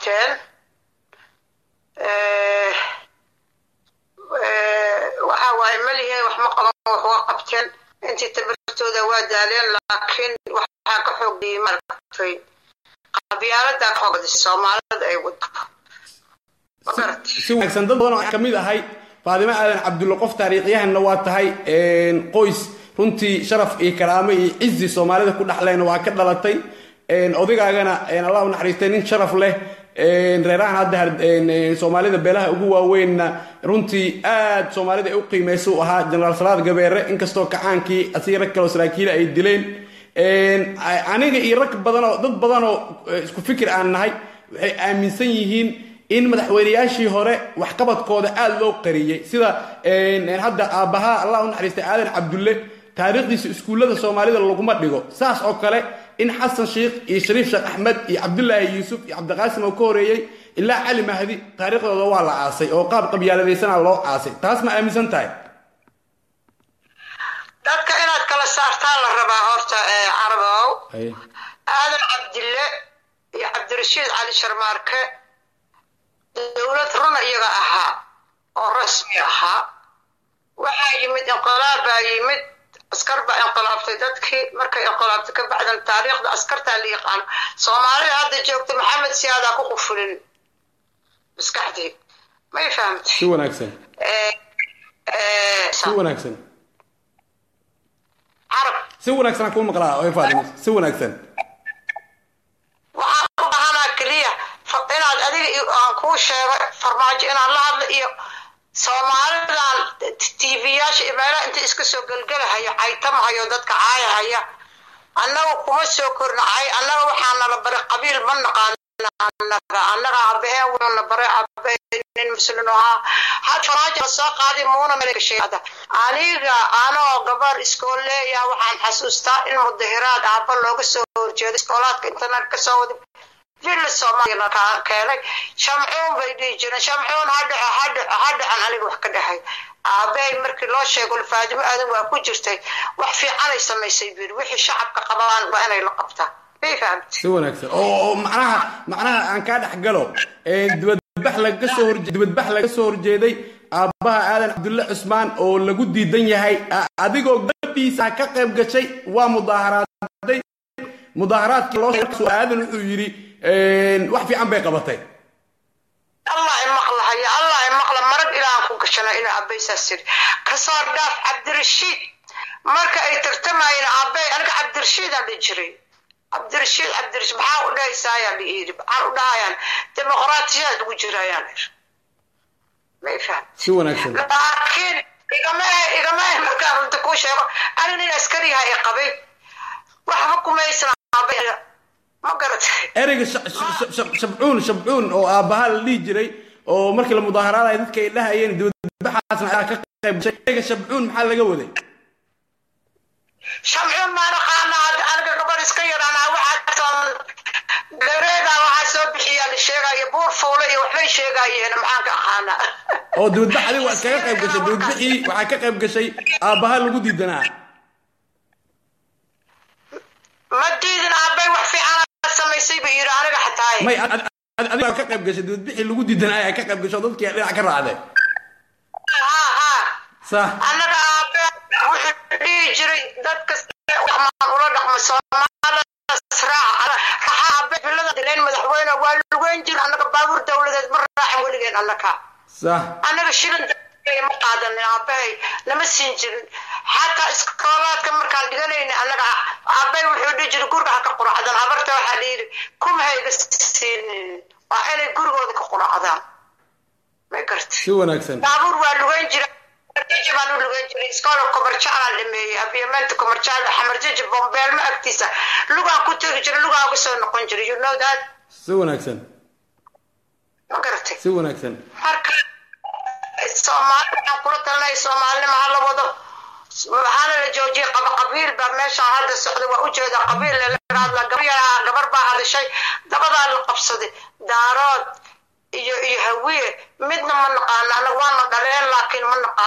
qabteen waxa waaye malihe wax ma qaban wax waa qabteen intii tabartooda waa daaleen laakiin waxaa ka xoogdiyey maaragtay qabyaalada ka xoogdisay soomaalida ay wado si wanaagsan dad badan oo ka mid ahay faadimo aadan cabdulle qof taariikhyahanna waa tahay qoys runtii sharaf iyo karaamo iyo cizi soomaalida ku dhexleyna waa ka dhalatay odaygagana allah u naxariistay nin sharaf leh reerahan hadda soomaalida beelaha ugu waaweynna runtii aad soomaalida ay u qiimaysa u ahaa jenaraal salaad gabeere inkastoo kacaankii asii rag kaleo saraakiila ay dileen aniga iyo rag badanoo dad badanoo isku fikir aan nahay waxay aaminsan yihiin in madaxweynayaashii hore waxqabadkooda aada loo qariyey sida hadda aabbaha allah u naxariistay aadan cabdulle taariikhdiisa iskuullada soomaalida laguma dhigo saas oo kale in xasan sheikh iyo shariif sheekh axmed iyo cabdulaahi yuusuf iyo cabdiqaasim oo ka horeeyey ilaa cali mahdi taariikhdooda waa la aasay oo qaab qabyaaladaysana loo aasay taas ma aaminsan tahay dadka inaad kala saartaan la rabaa horta carabow aadan cabdille iyo cabdirashiid cali sharmaarke dowlad runa iyaga ahaa oo rasmi ahaa waxaa yimid inqilaab baa yimid askar baa inqilaabtay dadkii markay inqilaabtay ka bacdan taariikhda askartaa la yaqaano soomaalida hadda joogta maxamed siyaadaa ku qufulin maskaxdii may fahamtay si wanaagsan si wanaagsan carab si wanaagsan kuu maqlaa oy faadimo si wanaagsan waxaan u bahanaa keliya inaad adiga aan kuu sheego farmaajo inaan la hadlo iyo soomaalidan tv-yaasha iyo meelaha inta iska soo gelgelahayo caytamahayo dadka caayahaya annaga kuma soo korna cay annaga waxaa nala baray qabiil ma naqaana annaga annaga abaheen wuuna baray abe nin muslin ahaa had farmaajo la soo qaaday muuna meelgasheeda aniga anoo gabar iskool leeyaha waxaan xasuustaa in mudahiraad aaba looga soo horjeedo iskoolaadka internet kasoo wada villa soomaaliya keenay shamcuun bay dhihi jireen shamcuun hadhaco hadhaco hadhacan aniga wax ka dhahay aabahay markii loo sheego faadimo aadan waa ku jirtay wax fiicanay samaysay biri wixii shacabka qabaan waa inay la qabtaan may fahamtay si wanaagsan oo macnaha macnaha aan kaa dhex galo dibadbax laga soo horje dibadbax laga soo horjeeday aabbaha aadan cabdulle cusmaan oo lagu diidan yahay adigoo gabadhiisa ka qayb gashay waa mudaaharaaday mudaaharaadkii loo sheegay aadan wuxuu yidhi wax fiican bay qabatay allah imaqlahaya allah imaqla marag ilaan ku gashana inuu abaysaas yiri kasoo dhaaf cabdirashiid marka ay tartamayeen aabay aniga cabdirashiidaan dhihi jiray cabdirashiid cabdirashiid maxaa u dhahaysaayaan dhihi yidhi maxaan u dhahayaan dimuqraatiyaad ugu jirayaan may faham si wanaagsan laakiin igamahe igamahe markaan runta kuu sheego ani nin askariyaha i qabay waxba kumaysan aabay ma garatay ereyga shabcuun shabcuun oo aabbaha la dhihi jiray oo markii la mudaaharaadayo dadka ay dhahayeen dibadbaxaasna ayaa ka qayb gashay ereyga shabcuun maxaa laga waday shamcuun maa naqaana aniga gabar iska yaraanaa waxaa gareeda waxaa soo bixiyaa la sheegaayo buur fuule iyo waxbay sheegaayeen maxaan ka aqaanaa oo dibadbax adiga waa iskaga qayb gashay dibadbixii waxaa ka qayb gashay aabbaha lagu diidanaa ma diidin aabbay wax fiican samaysay buu yidhi aniga xataa may adiga ka qayb gashay dibadbixii lagu diidanaa ayaa ka qayb gashay oo dadkii dhinac ka raacday ha ha sax annaga aabe wuxuu dhihi jiray dadka waxmaan ula dhaqma soomaalida raaca raxa aabe bilada dileen madaxweyne waa lugeyn jir annaga baabuur dowladeed ma raacin weligeen annaka sax annaga shilin ma qaadanin aabahay nama siin jirin xataa iskoolaadka markaan dhiganayna annaga aabay wuxuu dhihi jiray guriga ha ka quracdan habarta waxaa dhiiri kuma hayga siinin waa inay gurigooda ka quracdaan may garta si wanaagsan baabuur waa lugeyn jira baan u lugeyn jiray iskoola komarjaalaan dhameeyey abiyamenta komarjaal xamarjaji bombeelmo agtiisa lugaan ku tegi jiray lugaan uga soo noqon jiray you know that si wanaagsan ma garatay si wanaagsan marka soomaali waxaan kula talinaya soomaalinima hala wado waxaana la joojiyay qaba qabiil baa meeshaan hadda socda waa ujeeda qabiil lala hadla gabar baa hadashay dabadaa la qabsaday daarood iyo iyo hawiye midna ma naqaano anaga waana dhaleen laakiin ma naqaano